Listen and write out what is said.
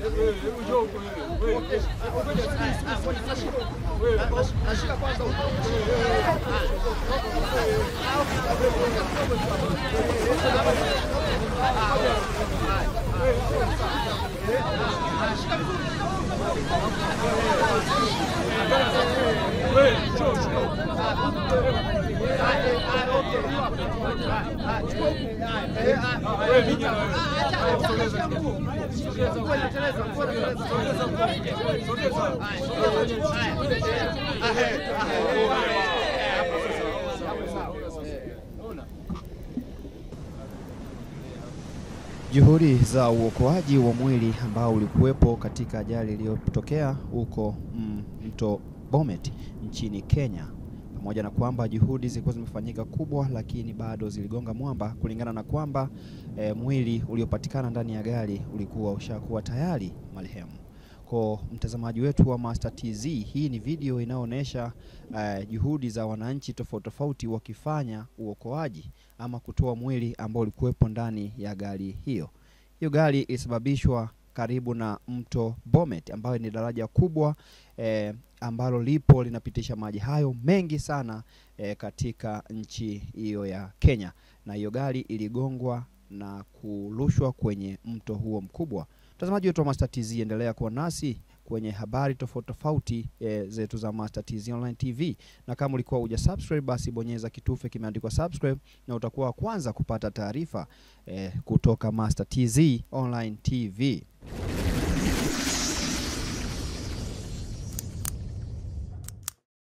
Nashika kwanza huko. Juhudi za uokoaji wa mwili ambao ulikuwepo katika ajali iliyotokea huko mm, mto Bomet nchini Kenya, pamoja na kwamba juhudi zilikuwa zimefanyika kubwa, lakini bado ziligonga mwamba, kulingana na kwamba eh, mwili uliopatikana ndani ya gari ulikuwa ushakuwa tayari marehemu. Kwa mtazamaji wetu wa Master TZ, hii ni video inayoonyesha eh, juhudi za wananchi tofauti tofauti wakifanya uokoaji ama kutoa mwili ambao ulikuwepo ndani ya gari hiyo. Hiyo gari ilisababishwa karibu na mto Bomet ambayo ni daraja kubwa eh, ambalo lipo linapitisha maji hayo mengi sana eh, katika nchi hiyo ya Kenya, na hiyo gari iligongwa na kurushwa kwenye mto huo mkubwa. Mtazamaji wetu wa Master TZ, endelea kuwa nasi kwenye habari tofauti tofauti e, zetu za Master TZ Online TV, na kama ulikuwa huja subscribe, basi bonyeza kitufe kimeandikwa subscribe, na utakuwa wa kwanza kupata taarifa e, kutoka Master TZ Online TV.